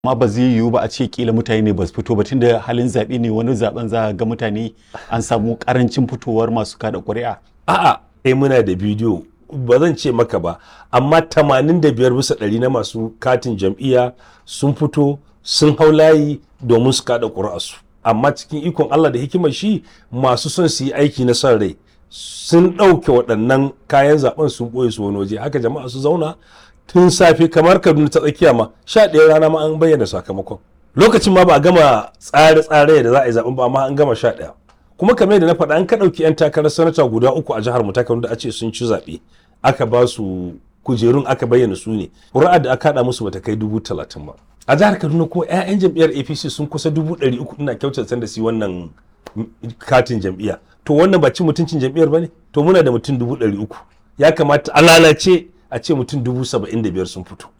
amma ba zai yiwu ba a ce kila mutane ne ba su fito ba tunda halin zaɓe ne wani zaben za a ga mutane an samu karancin fitowar masu kada ƙuri'a a'a eh muna da bidiyo ba zan ce maka ba amma 85 bisa ɗari na masu katin jam'iyya sun fito sun hau layi domin su kada ƙuri'arsu amma cikin ikon Allah da hikimar shi masu son su yi aiki na son rai sun ɗauke waɗannan kayan zaben sun ɓoye su wani waje haka jama'a su zauna tun safe kamar kaduna ta tsakiya ma sha ɗaya rana ma an bayyana sakamakon lokacin ma ba a gama tsare-tsare da za a yi zaben ba amma an gama sha ɗaya kuma kamar yadda na faɗa an ka ɗauki 'yan takarar sanata guda uku a jihar mu ta da a ce sun ci zaɓe aka ba su kujerun aka bayyana su ne ƙuri'a da aka haɗa musu bata kai dubu talatin ba a jihar kaduna kuma 'ya'yan jam'iyyar apc sun kusa dubu ɗari uku ina kyautata da su wannan katin jam'iyya to wannan ba cin mutuncin jam'iyyar ba ne to muna da mutum dubu ɗari uku ya kamata a lalace a ce mutum dubu saba'in da biyar sun fito